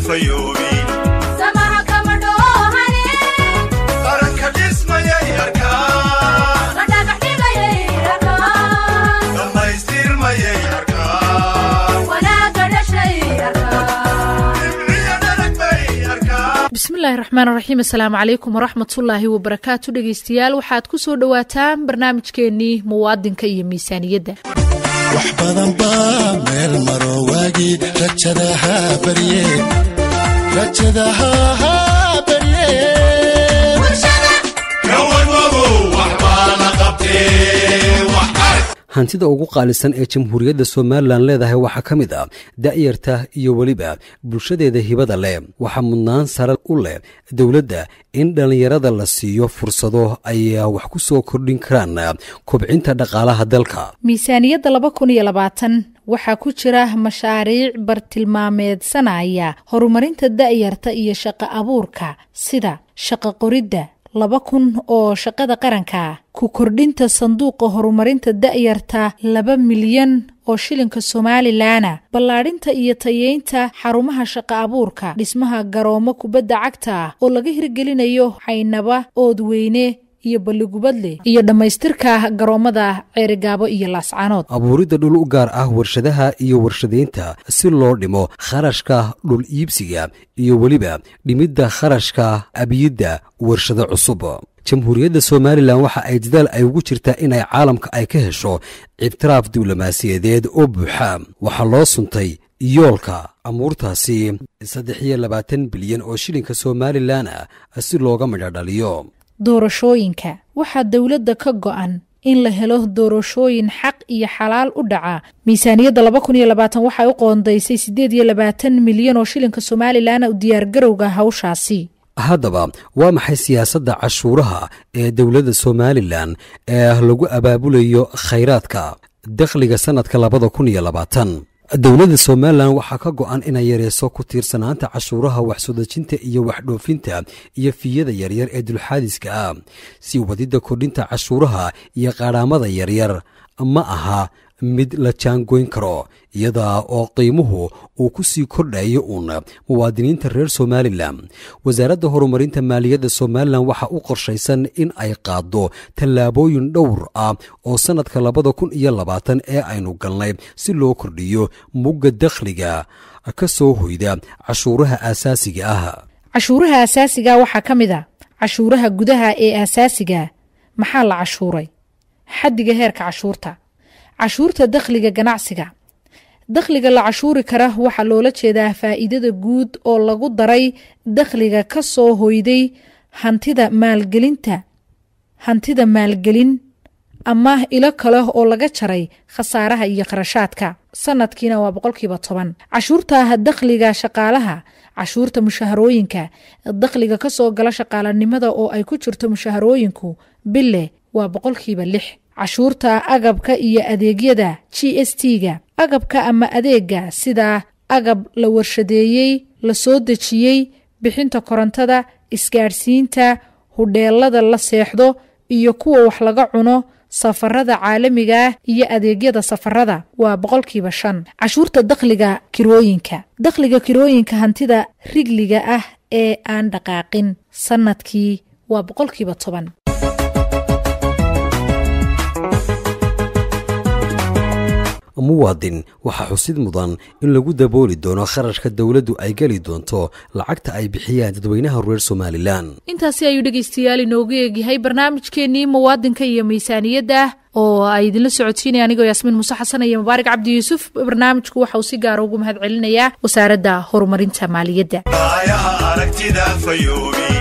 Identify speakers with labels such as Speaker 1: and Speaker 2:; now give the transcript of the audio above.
Speaker 1: fayoobin
Speaker 2: samaha kama dhoohane
Speaker 1: qaranka dhismayay arkaan
Speaker 2: la dhagax dhigayay arkaan
Speaker 1: dhammaystirmayay arkaan
Speaker 2: wanaagga dhashay arkaan
Speaker 1: dhibciya dhalag bay arkaan
Speaker 3: bismillaahi raxmaan raxiim assalaamu calaykum waraxmatullaahi wabarakaatu dhegeystayaal waxaad ku soo dhowaataan barnaamijkeenii muwaadinka iyo miisaaniyadda
Speaker 4: wax badan baa meel maro waagii rajadaha barye rajadaha barye
Speaker 1: gawadmadow wax baa la qabtee wax arg
Speaker 5: hantida ugu qaalisan ee jamhuuriyadda somalilan leedahay waxaa ka mid ah da'yarta iyo weliba bulshadeeda hibada leh waxaa mudnaan sare u leh dowladda in dhallinyarada la siiyo fursado ay wax ku soo kordhin karaan kobcinta dhaqaalaha dalka
Speaker 3: miisaaniyadda laba kun iyo labaatan waxaa ku jira mashaariic bartilmaameedsanaya horumarinta da'yarta iyo shaqo abuurka sida shaqo qoridda laba kun oo shaqada qaranka ku kordhinta sanduuqa horumarinta da'yarta laba milyan oo shilinka somalilanna ballaadhinta iyo tayeynta xarumaha shaqo abuurka dhismaha garoomo kubadda cagta ah oo laga hirgelinayo xaynaba oodweyne iyo balligubadle iyo dhammaystirka garoomada ceerigaabo iyo laascaanood
Speaker 5: abuuridda dhul u gaar ah warshadaha iyo warshadaynta si loo dhimo kharashka dhul iibsiga iyo weliba dhimidda kharashka abiyidda warshado cusub jamhuuriyadda somalilan waxa ay dadaal ay ugu jirtaa inay caalamka ay ka hesho ictiraaf diblomaasiyadeed oo buuxa waxaa loo suntay yoolka amuurtaasi saddex iyo labaatan bilyan oo shilinka somalilan ah si looga midhodhaliyo
Speaker 3: doorashooyinka waxaa dowladda ka go'an in la helo doorashooyin xaq iyo xalaal u dhaca miisaaniyadda laba kun iyo labaatan waxay u qoondaysay siddeed iyo labaatan milyan oo shilinka somalilan u diyaargarowga hawshaasi
Speaker 5: haddaba waa maxay siyaasadda cashuuraha ee dowladda somalilan ee lagu abaabulayo khayraadka dakhliga sannadka labada kun iyo labaatan dowladda somalilan waxaa ka go'an inay yareyso ku tiirsanaanta cashuuraha waxsodejinta iyo waxdhoofinta iyo fiyada yaryar ee dulxaadiska ah si wadidda kordhinta cashuuraha iyo qaadhaamada yaryar ma aha mid la jaangoyn karo iyada oo qiimuhu uu ku sii kordhayo uun muwaadiniinta reer somalilan wasaaradda horumarinta maaliyadda somalilan waxaa u qorshaysan in ay qaaddo tallaabooyin dhowr ah oo sannadka labada kun iyo labaatan ee aynu galnay si loo kordhiyo mugga dakhliga ka soo hoyda cashuuraha aasaasiga ah
Speaker 3: cashuuraha asaasiga waxaa ka mid a cashuuraha gudaha ee aasaasiga maxaa la cashuuray xaddiga heerka cashuurta cashuurta dakhliga ganacsiga dakhliga la cashuuri kara waxaa loola jeedaa faa'iidada guud oo lagu daray dakhliga ka soo hoyday hantida maalgelinta hantida maalgelin ama ilo kale oo laga jaray khasaaraha iyo kharashaadka sanadkiina waa boqolkiiba toban cashuurta dakhliga shaqaalaha cashuurta mushaharooyinka dakhliga ka soo gala shaqaalanimada oo ay ku jirto mushaharooyinku bille waa boqolkiiba lix cashuurta agabka iyo adeegyada g s t-ga agabka ama adeega sida agab la warshadeeyey la soo dejiyey bixinta korontada isgaadhsiinta hudheelada la seexdo iyo kuwa wax laga cuno safarada caalamiga ah iyo adeegyada safarada waa boqolkiiba shan cashuurta dakhliga kirooyinka dakhliga kirooyinka hantida rigliga ah ee aan dhaqaaqin sanadkii waa boqolkiiba toban
Speaker 5: muwaadin waxaa xusid mudan in lagu dabooli doono kharashka dowladdu ay geli doonto lacagta ay bixiyaan dadweynaha reer somalilan
Speaker 3: intaasi ayuu dhegaystayaal inoogu eegyahay barnaamijkeenii muwaadinka iyo miisaaniyadda oo ay idinla socodsiinaya anigoo yaasmiin muuse xasan iyo mubaarak cabdi yuusuf barnaamijku waxa uu si gaara ugu mahad celinayaa wasaaradda horumarinta maaliyadda
Speaker 1: aayaha aragtida fayoobin